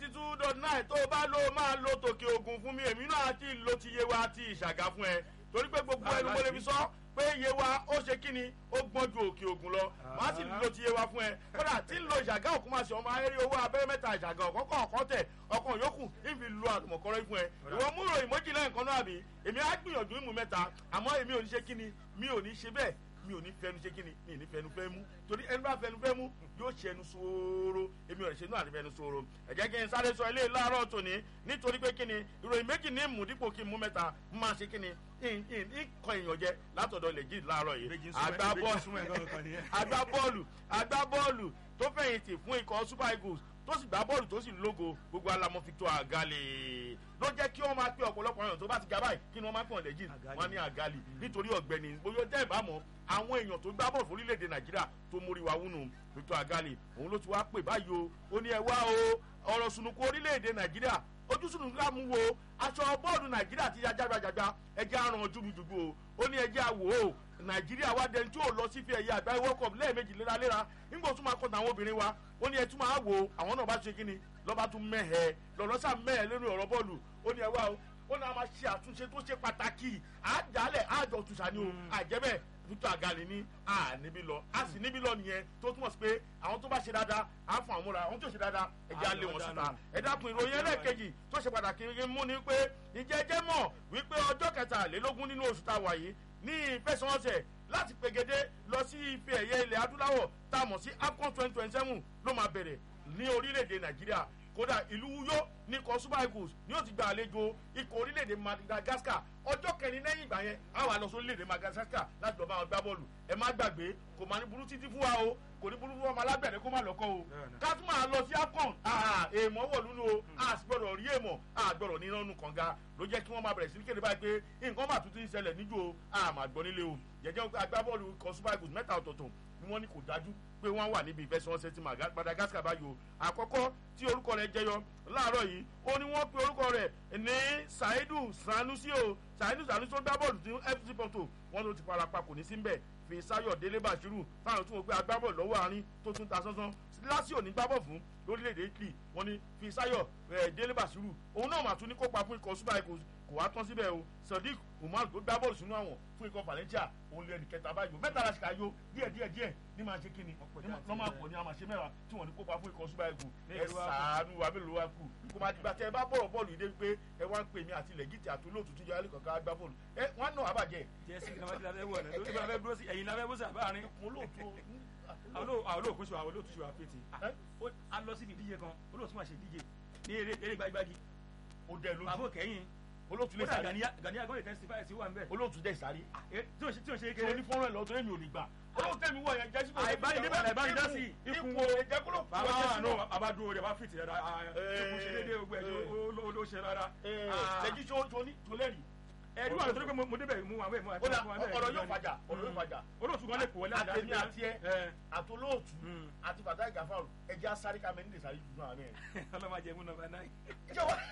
ninety two dot nine tó o bá lo máa lo tòkè ògùn fún mi èmi náà ti lo ti yé wa ti ìṣàgà fún ẹ torí pé gbogbo ẹnu mo lè fi sọ pé iye wa ó ṣe kí ni ó gbọ́n ju òkè ògùn lọ màá sì lo ti iye wa fún ẹ kódà tí ń lo ìṣàgá òkú máa ṣe ọmọ ayérí owó abẹ́rẹ́ mẹ́ta ìṣàgá ọ̀kọ́kọ́ ọ̀kan tẹ̀ ọkàn yòókù ìfi lo àtùmọ̀kọ́rọ́ fún ẹ ìwọ mú ìròyìn méjìlá nǹkan náà bí èmi á gbìyànjú ìmú mẹ́ta àmọ́ èmi ò ní ṣe kí ni mi ò ní ṣe bẹ́ẹ̀ mi ò ní fẹnu ṣe kí ni mi ò ní fẹnu fẹ́ mú torí ẹni bá fẹnu fẹ́ mú yóò ṣe ẹnu sóró èmi ò lè ṣe inú àti fẹnu sóró ẹ jẹ́ kí n sáré sọ ilé láàárọ̀ tòní nítorí pé kí ni ìròyìn méjì ní mú dípò kí n mú mẹ́ta n máa ṣe kí ni ìkọ èèyàn jẹ látọ̀dọ̀ lè jí láàárọ̀ yìí agbábọ́ọ̀lù agbábọ́ọ̀lù tó fẹ̀yìntì fún ikọ̀ super eagles tó sì gbá bọ́ọ̀lù tó sì lógo gbogbo alamọ victor àgàlè ló jẹ́ kí wọ́n máa pé ọ̀pọ̀lọpọ̀ èèyàn tó bá ti ga báyìí kí ni wọ́n máa pè wọ́n lẹ́jìn wọ́n ní àgàlè nítorí ọ̀gbẹ́ni bóyá tẹ́ ẹ̀ bá mọ̀ àwọn èèyàn tó gbá bọ́ọ̀lù fórílẹ̀-èdè nàìjíríà tó mórí wa wúnu victor àgàlè òun ló ti wá pè báyìí o ó ní ẹ wá o ọ̀rọ̀ sunukú orílẹ̀-èdè nàìjíríà ojú sunukú ká mú wo aṣọ bọ́ọ̀lù nàìjíríà ti ya jágbajàgba ẹjẹ́ àrùn jùgbùjùgbù o ó ní ẹjẹ́ àwò o nàìjíríà wá dẹni tí ò lọ sí fi ẹ̀yà àgbáyé world cup lẹ́ẹ̀mejì léraléra nígbà tó máa kọ́ tàwọn obìnrin wa ó ní ẹ tún máa wò ó àwọn náà bá ṣe kí ni lọ́ba tún mẹ́hẹ̀ lọ́lọ́sà mẹ́hẹ̀ lórí ọ̀rọ̀ bọ́ọ̀lù ó ní ẹ wá o ó ní a máa ṣe àtúnṣe tó ṣe pàtàkì àjálẹ̀ àjọ tùṣà ni o àjẹbẹ́ victor agali ní a níbí lọ a sì níbí lọ nìyẹn tó túmọ̀ sí pé àwọn tó bá ṣe dáadáa á fún àwọn múra àwọn tó ṣe dáadáa ẹ̀jẹ̀ á lé wọn síta ẹ dákun ìròyìn ẹlẹ́ẹ̀kejì tó ṣe pàtàkì mú ni pé ìjẹ́jẹ́ mọ̀ wípé ọjọ́ kẹtàlélógún nínú oṣù tá a wà yìí ní ìfẹsẹ̀wọnsẹ̀ láti pegede lọ sí ife ẹ̀yẹ ilẹ̀ adúláwọ̀ tá a mọ̀ sí afcon twenty twenty seven ló máa bẹ̀rẹ̀ ní orílẹ̀-èdè nàìjíríà kódà ìlú uyo ní ikọ̀ super eagles ni ó ti gba àlejò ikọ̀ orílẹ̀-èdè madagascar ọjọ́ kẹrin lẹ́yìn ìgbà yẹn á wà lọ sí orílẹ̀-èdè madagascar láti lọ́ọ́ bá wọn gbá bọ́ọ̀lù ẹ má gbàgbé kò máa ní burú títí fún wa o kò ní burú fún ọmọ alágbẹ̀rẹ̀ kó má lọ́kọ́ o ká tún máa lọ sí afcon èèmọ̀ wọ̀ lúlu o a sì gbọ́dọ̀ rí èèmọ̀ a gbọ́dọ̀ ní nánú kànga ló jẹ́ kí wọ́n máa bẹ̀rẹ̀ sí kéde báyìí pé nǹkan bá tuntun ṣẹlẹ̀ níjó o a máa gbọ́ nílé o jẹ́jẹ́ agbábọ́ọ̀lù ikọ̀ super eagles mẹ́ta ọ̀tọ̀ọ̀tọ̀ ni wọ́n ní kò dájú pé wọ́n wà níbi ìfẹsẹ̀wọnsẹ̀ ti madagascar báyìí o àkọ́kọ́ tí orúkọ rẹ̀ jẹyọ láàárọ̀ yìí ó ní wọ́n pe orúkọ rẹ̀ ní saidu sanusi o saidu sanusi tó gbá bọ́ọ̀lù tí fc porto wọ́n ló ti farapa kò ní sí mbẹ̀ fi sayo délé bashiru fáwọn tó wọ́n pé agbábọ́ọ̀lù lọ́wọ́ àárín tó tún ta sánsán lásìkò ní gbábọ̀ fún lórílẹ̀‐èdè italy wọ́n ní fi sayo délé bashiru òun náà mà tún ní kópa fún ikọ̀ super eagles kò wá tán síbẹ̀ o sadiq umar tó gbá bọ́ọ̀lù sínú àwọn fún ikọ̀ valencia òun lé ẹnìkẹta báyìí mẹ́ta la ṣe ká yó díẹ̀ díẹ̀ díẹ̀ ní máa ṣe kí ni lọ́ máa pọ̀ ní a máa ṣe mẹ́wàá tí wọ́n ní kópa fún ikọ̀ super eagles ẹ sàánú wa mélòó wa kù kò máa dìgbà tẹ ẹ bá bọ̀rọ̀ bọ́ọ̀lù yìí dé pé ẹ wá ń pè mí àti lẹ́gìtì àti olóòtú tíjọ alẹ́ kankan gbá bọ́ọ̀lù ẹ wọ́n á nà wá bàjẹ́. jẹ́ sí kìnnìkan tí labẹ́ wọ̀ ẹ̀ lórí bá fẹ́ dúró sí ẹ̀yìn labẹ́ bó sì àbáàrin. olóòtú àwọn olóòkú ṣe wà olóòtú ṣe wà pété. a lọ síbi ìdíje kan olóòtú máa ṣe ìdíje ní eré gbágbági. ó dẹ lójú bàbá kẹ́yìn olóòtú lè sáré gani agbóyè testify sí wà ń bẹ̀. olóòtú dẹ sáré. tí o ṣe tí o ṣe ṣe kéré. ní fọ́nrán ẹ̀ lọ́tọ́ èmi ò ní gbà. olóòtú tẹ̀mí wọ̀ yẹn jẹ́ síbò. àìbáyé níbẹ̀ lẹ̀ bá ń dá sí i. ikú ẹ̀jẹ̀ kúrò kú bàbá ọjọ́ wa sínú. nù abádúró rẹ̀ bá fìtì rẹ̀ rà ikú ṣe déédéé gbogbo ẹ̀ ló ṣe rárá. lẹ́jí tó ní tó lẹ́rìí. ẹ̀ẹ́dùn àwọn tó ní pé mo débẹ̀ mú àwọn ẹ̀mú ó dà ọ̀rọ̀ yóò fàjà ọ̀rọ̀ yóò fàjà. olóòtú kan lè kó wọlé àdá àtẹ̀mí àti ẹ àtolóòtú àti bàtà ìgàfàrù ẹ̀jẹ̀ asáré ká mẹ́ni lè sáré jù náà mẹ́rin. ọlọ́mọ ajẹ́ mú nọmba náà. ìjọ wa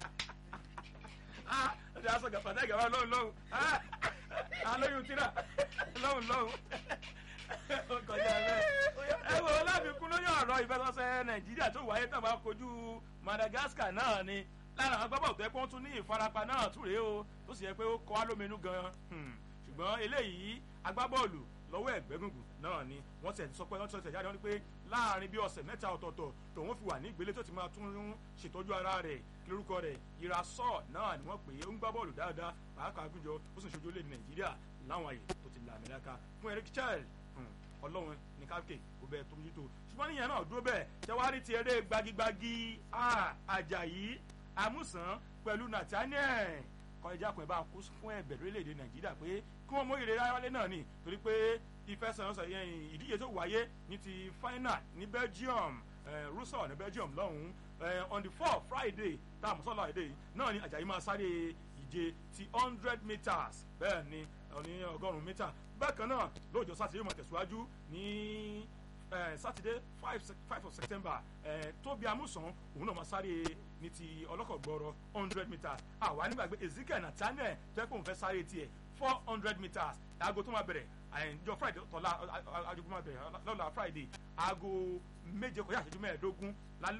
ọdẹ aṣọ gàfàdà gàfà lọ́hùn lọ́hùn alóyún tíra lọ́hùn lọ́hùn kọjá bẹ́ẹ̀. ẹ wo láfikún lórí ọ̀rọ̀ ìfẹsọ̀sẹ̀ nàìjíríà tó wáyé tó bá kojú madagascar náà ni lára àwọn gbọ́bọ̀ tó yẹ pé wọ́n tún ní ìfarapa náà tún rèé o tó sì yẹ pé ó kọ́ á lóminú gan-an ṣùgbọ́n eléyìí agbábọ́ọ̀lù lọ́wọ́ ẹ̀gbẹ́gungun náà ni wọ́n ti sọ pé wọ́n ti sọ jáde wọn ni pé láàrin bí ọ̀sẹ̀ mẹ́ta ọ̀tọ̀ọ̀tọ̀ tòun fi wà ní ìgbélé tó ti máa tún ṣètọ́jú ara rẹ̀ kí lórúkọ rẹ̀ ìrasọ́ náà ni wọ́n pè é ó ń gbá bọ́ọ̀lù dáadáa pàápàá gúnjọ ó sì ń ṣojú orílẹ̀ nàìjíríà láwọn àyè tó ti là mẹ́láka fún eric child ọlọ́run ní káfíńkè kò bẹ́ẹ̀ tó mójútó ṣùgbọ́n níyẹn náà dúró bẹ́ẹ̀ tẹ́wárí ti eré gbagigbagi àjàyí amúsàn pẹ̀lú nathaniel kọjá kan ẹ bá kó fún ẹ̀bẹ̀ lórílẹ̀‐èdè nàìjíríà pé kí wọ́n mú ìrere ayọ́lé náà ni torí pé ìfẹsẹ̀ránṣẹ́ yẹn ìdíje tó wáyé ní ti final ní belgium russia ní belgium lọ́hùn-ún on the four friday tá a mọ̀ sọ́la èdè yìí náà ni ajayi máa sáré ìje ti hundred meters bẹ́ẹ̀ ni ní ọgọ́rùn-ún mítà bákan náà lóòjọ́ sátidé yóò máa tẹ̀síwájú ní sátidé five five of september tóbi amúsàn òun náà máa sáré ní ti ọlọ́kọ̀ gbọ́rọ̀ hundred meters àwa nígbàgbé ezekiel nathaniel tẹ́kùn fẹ́ sáré tiẹ̀ four hundred meters aago tó máa bẹ̀rẹ̀ àyànjọ friday tọ́lá aago tó máa bẹ̀rẹ̀ lọ́la friday aago méje kọjá àṣẹjú mẹ́ẹ̀ẹ́dógún lálẹ́.